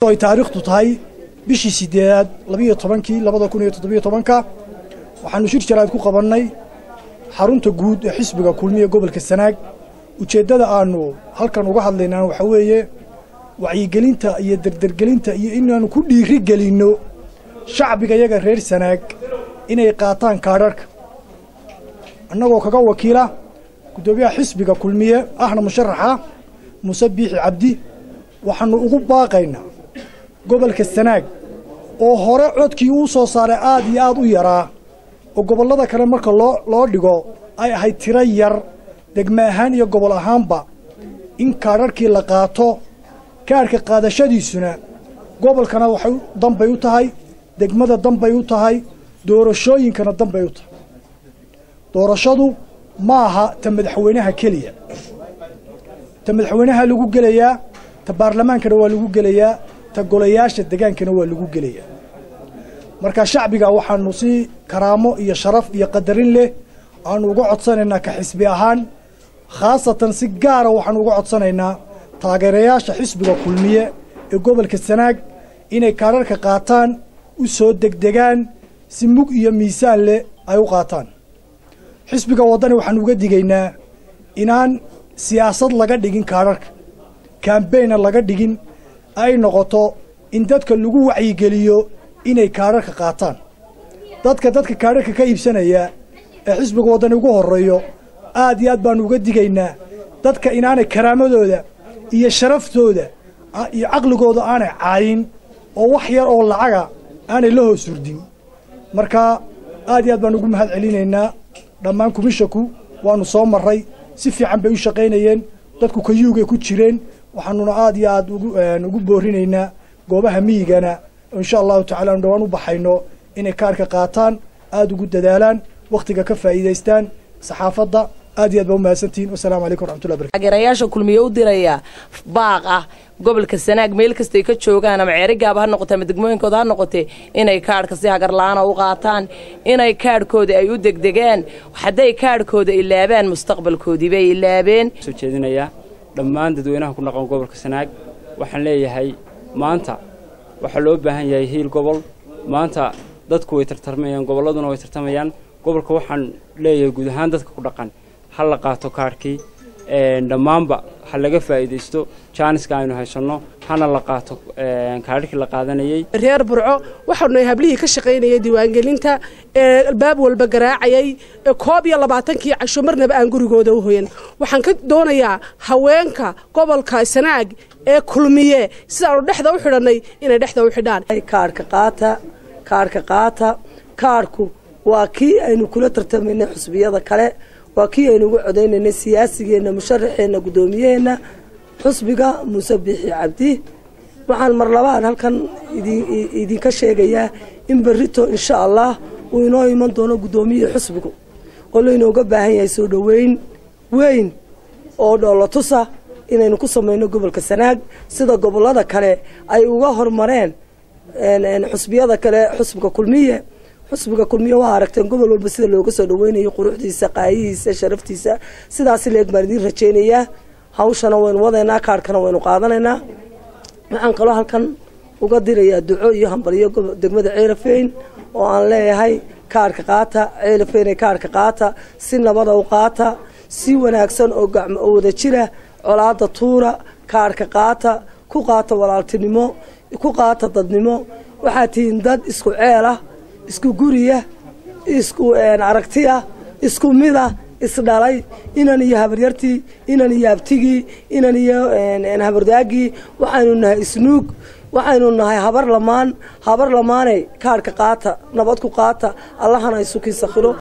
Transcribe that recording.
ay taariikhdu tahay bishii sideedaad labiyo tobankii labada kun iyo toddobiyo tobanka waxaanu shir jaraad ku qabannay xarunta guud ee xisbiga kulmiya gobolka sanaag ujeeddada aanu halkan uga hadlaynaa waxaa weeye wacyigelinta iyo derdergelinta iyo inaanu ku dhiiri gelinno shacbiga yaga reer sanaag inay qaataan kaadharhka annagoo kaga wakiila guddoomiyaha xisbiga kulmiye ahna musharaxa muuse biixi cabdi waxaanu ugu baaqaynaa gobolka sanaag oo hore codkii uu soo saaray aad iyo aad u yaraa oo gobollada kale marka loo loo dhigo ay ahayd tiro yar degme ahaan iyo gobol ahaanba in kaadharhkii la qaato kaadhka qaadashadiisuna gobolkana waxay danbay u tahay degmada danbay u tahay doorashooyinkana danbay u tahay doorashadu ma aha ta madaxweynaha keliya ta madaxweynaha lagu gelayaa ta baarlamaankana waa lagu gelayaa ta golayaasha degaankana waa lagu gelayaa marka shacbiga waxaanu si karaamo iyo sharaf iyo qadarin leh aanu uga codsanaynaa ka xisbi ahaan khaasatan si gaara waxaanu uga codsanaynaa taageerayaasha xisbiga kulmiye ee gobolka sanaag inay kaadharka qaataan u soo degdegaan si mug iyo miisaan leh ay u qaataan xisbiga waddani waxaanu uga digaynaa inaan siyaasad laga dhigin kaadharka kambayna laga dhigin ay noqoto in dadka lagu wacyigeliyo inay kaadharka qaataan dadka dadka kaadharka ka iibsanaya ee xisbiga waddani ugu horreeyo aad iyo aad baanu uga digaynaa dadka inaanay karaamadooda iyo sharaftooda iyo caqligooda aanay caayin oo wax yar oo lacaga aanay la hoos hurdin marka aad iyo aad baanu ugu mahad celinaynaa dhammaan kumishaku waanu soo marray si fiican bay u shaqaynayeen dadku kayuugay ku jireen waxaanuna aad iyo aad ugu boorinaynaa goobaha miyigana insha allahu tacala anu dhawaan u baxayno inay kaarhka qaataan aada ugu dadaalaan wakhtiga ka faa'iidaystaan saxaafadda aad iyo aad baa umahadsantihin wasalaamu calaykum waraxmatullahi barakatu taageerayaasha kulmiye u diraya baaq ah gobolka sanaag meel kastay ka joogaan ama ceerigaaba ha noqote ama degmooyinkooda ha noqotee inay kaadhka si hagarla-aana u qaataan inay kaadhkooda ay u degdegaan hadday kaadhkooda ilaabaan mustaqbalkoodii bay ilaabeen soo jeedinayaa dhammaan dadweynaha ku dhaqan gobolka sanaag waxaan leeyahay maanta waxaa loo baahan yahay hiil gobol maanta dadku way tartarmayaan gobolladuna way tartamayaan gobolka waxaan leeyahay guud ahaan dadka ku dhaqan ha la qaato kaadhkii dhammaanba ha laga faa'iidaysto jaaniska aynu haysanno hana la qaato kaadhkii la qaadanayey reer burco waxaanu hablihii ka shaqaynayay diiwaangelinta ee albaab walba garaacayay koob iyo labaatankii casho marnaba aan gurigooda u hoyan waxaan ka doonayaa haweenka gobolka sanaag ee kulmiye sidaanu dhexda u xidhannay inay dhexda u xidhaan kaarhka qaata kaarhka qaata kaarhku waa kii aynu kula tartamaynay xusbiyada kale waa kii aynu ugu codaynaynay siyaasigeenna musharaxeenna guddoomiyaheenna xusbiga muuse biixi cabdi waxaan mar labaan halkan idinka sheegayaa in berrito insha allah uu inoo iman doono guddoomiyaha xusbigu oo laynooga baahan yahay soo dhoweyn weyn oo dhoolotusa inaynu ku samayno gobolka sanaag sida gobollada kale ay uga hormareen xusbiyada kale xusbiga kulmiye xusbiga kulmiye waa aragteen gobol walba sida looga soo dhaweynayo quruxdiisa qaayihiisa sharaftiisa sidaas leeg baan idiin rajaynayaa hawshana waynu wadaynaa kaarhkana waynu qaadanaynaa waxaan kaloo halkan uga dirayaa duco iyo hambalyo degmada ceelafeyn oo aan leeyahay kaarhka qaata ceelafeyn ee kaarhka qaata si nabada u qaata si wanaagsan oo oo wada jira colaada tuura kaarhka qaata ku qaata walaaltinimo ku qaata dadnimo waxaad tihiin dad isku ceel ah isku guriya isku aragtiya isku mida isdhalay inan iyo habaryartii inan iyo abtigii inan iyo habardaagii waxaynu nahay isnuug waxaynu nahay habar lamaan habar lamaaney kaarhka qaata nabad ku qaata allahana isukiisa khiro